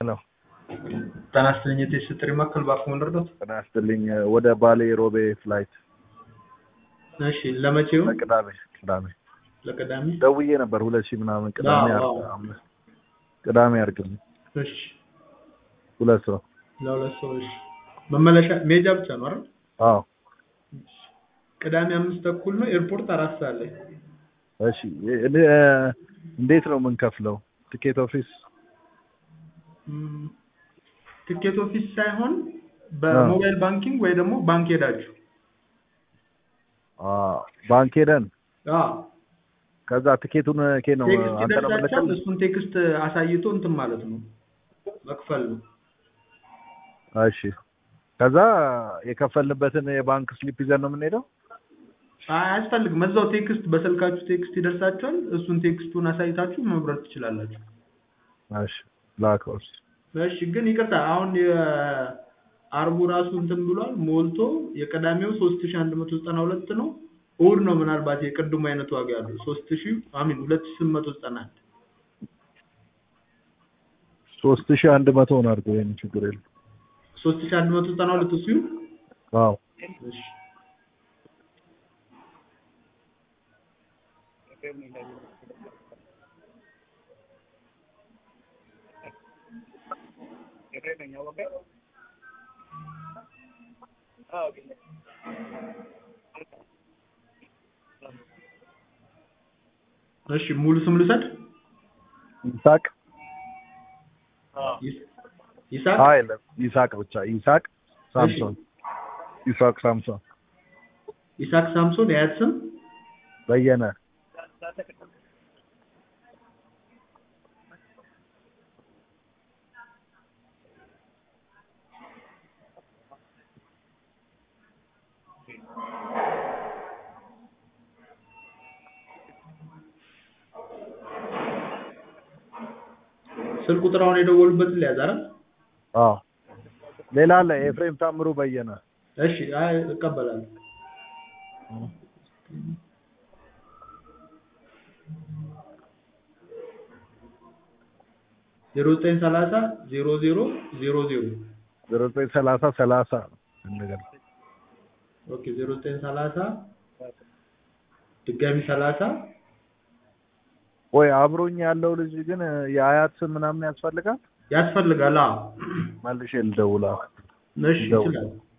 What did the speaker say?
ሄሎ ጤና ይስጥልኝ የቴስት ጥሪ ማዕከል እባክዎ ልርዳዎት? ጤና ይስጥልኝ ወደ ባሌ ሮቤ ፍላይት እሺ ለመቼው? ለቅዳሜ ቅዳሜ ለቅዳሜ ደውዬ ነበር ሁለት ሺህ ምናምን ቅዳሜ አዎ፣ አርግ- አዎ። አምስት ቅዳሜ አድርግልኝ እሺ ሁለት ሰው ለሁለት ሰዎች መመለሻ መሄጃ ብቻ ነው አይደል? አዎ ቅዳሜ አምስት ተኩል ነው ኤርፖርት አራት ሰዓት ላይ እሺ እ- እ- እንዴት ነው የምንከፍለው ትኬት ኦፊስ ም፣ ትኬት ኦፊስ ሳይሆን በሞባይል ባንኪንግ ወይ ደግሞ ባንክ ሄዳችሁ አ፣ ባንክ ሄደን አዎ ከዛ ትኬቱን ኬ ነው ቴክስት አንተ ነው ይደርሳችኋል የምልክልህ? እሱን ቴክስት አሳይቶ እንትን ማለት ነው መክፈል ነው እሺ ከዛ የከፈልንበትን የባንክ ስሊፕ ይዘን ነው የምንሄደው አይ አያስፈልግም እዛው ቴክስት በስልካችሁ ቴክስት ይደርሳችኋል እሱን ቴክስቱን አሳይታችሁ መብረር ትችላላችሁ እሺ ላከው እሺ እሺ ግን ይቅርታ አሁን የአርቡ ራሱ እንትን ብሏል ሞልቶ የቀዳሚው ሶስት ሺ አንድ መቶ ዘጠና ሁለት ነው እሑድ ነው ምናልባት የቅድሙ አይነት ዋጋ ያለው ሶስት ሺ አሚን ሁለት ሺ ስምንት መቶ ዘጠና አንድ ሶስት ሺህ አንድ መቶውን አድርገው ይሄን ችግር የለም ሶስት ሺ አንድ መቶ ዘጠና ሁለት እሱ ይሁን አዎ እሺ እሺ ሙሉ ስም ልውሰድ ይሳቅ ይስ- ይስሐቅ አይደለም ይሳቅ ብቻ ይሳቅ ሳምሶን ይሳቅ ሳምሶን ይስሐቅ ሳምሶን የአያት ስም በየነ ስልክ ቁጥር አሁን የደወሉበትን ሊያዝ አይደል አዎ ሌላ አለ ኤፍሬም ታምሩ በየነ እሺ አይ እቀበላለሁ ዜሮ ዘጠኝ ሰላሳ ዜሮ ዜሮ ዜሮ ዜሮ ዜሮ ዘጠኝ ሰላሳ ሰላሳ እንደገና ኦኬ ዜሮ ዘጠኝ ሰላሳ ድጋሚ ሰላሳ ወይ አብሮኝ ያለው ልጅ ግን የአያት ስም ምናምን ያስፈልጋል ያስፈልጋል አዎ መልሼ ልደውላ እሺ ይችላል